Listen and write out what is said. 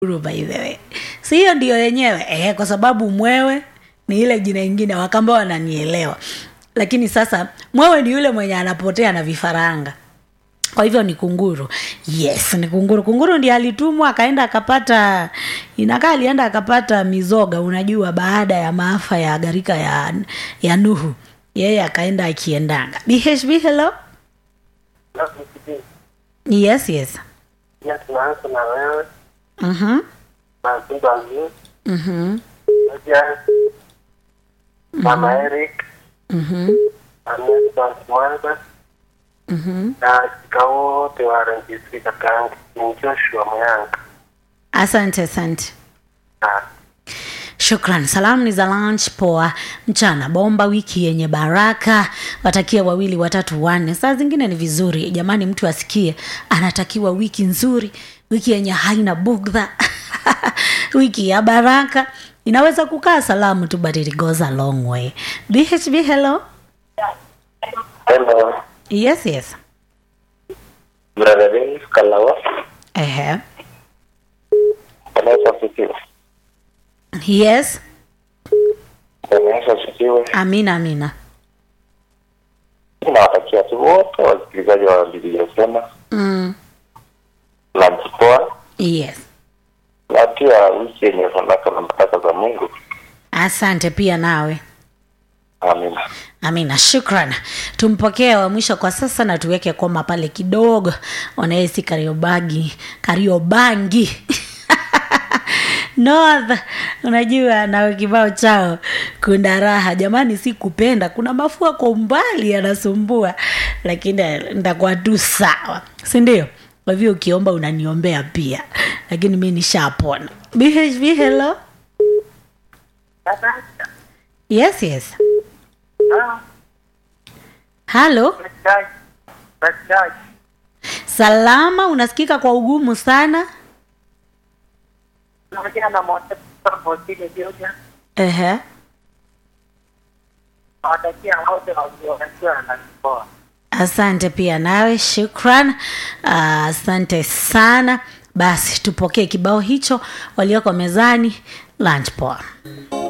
kunguru by the way si hiyo ndio yenyewe eh, kwa sababu mwewe ni ile jina ingine wakamba wananielewa lakini sasa mwewe ni yule mwenye anapotea na vifaranga kwa hivyo ni kunguru yes ni kunguru kunguru ndiye alitumwa akaenda akapata inakaa alienda akapata mizoga unajua baada ya maafa ya gharika ya, ya nuhu yeye akaenda akiendanga bhb hello yes yes Pia tunaanza na wewe mhm na Zimbabwe, mhm moja Mama Eric, mhm Anesta Mwanza mhm na shika wote wa RNGC Kakangi, ni Joshua Muyanga. asante asante Ah, shukran salamu ni za lunch poa mchana bomba wiki yenye baraka watakia wawili watatu wanne saa zingine ni vizuri jamani mtu asikie anatakiwa wiki nzuri wiki yenye haina bugdha wiki ya baraka inaweza kukaa salamu tu but it goes a long way bhb hello Hello, yes yes brother Dennis Kalawa, Ehe. Bwana Yesu asifiwe. yes Bwana Yesu asifiwe. amina amina Ninawatakia tu wote wasikilizaji wa Biblia Sema mm. na mkoa yes na pia wiki yenye fanaka na baraka za Mungu. asante pia nawe Amina. amina shukran tumpokee wa mwisho kwa sasa na tuweke koma pale kidogo wanaesi kariobagi kariobangi north unajua na kibao chao kuna raha jamani si kupenda kuna mafua kwa umbali yanasumbua lakini ntakuwa tu sawa sindio kwa hivyo ukiomba unaniombea pia lakini mi nishapona bhv hello yes yes halo salama unasikika kwa ugumu sana Ehe. asante pia nawe shukran Ah, asante sana basi tupokee kibao hicho walioko mezani lunch poa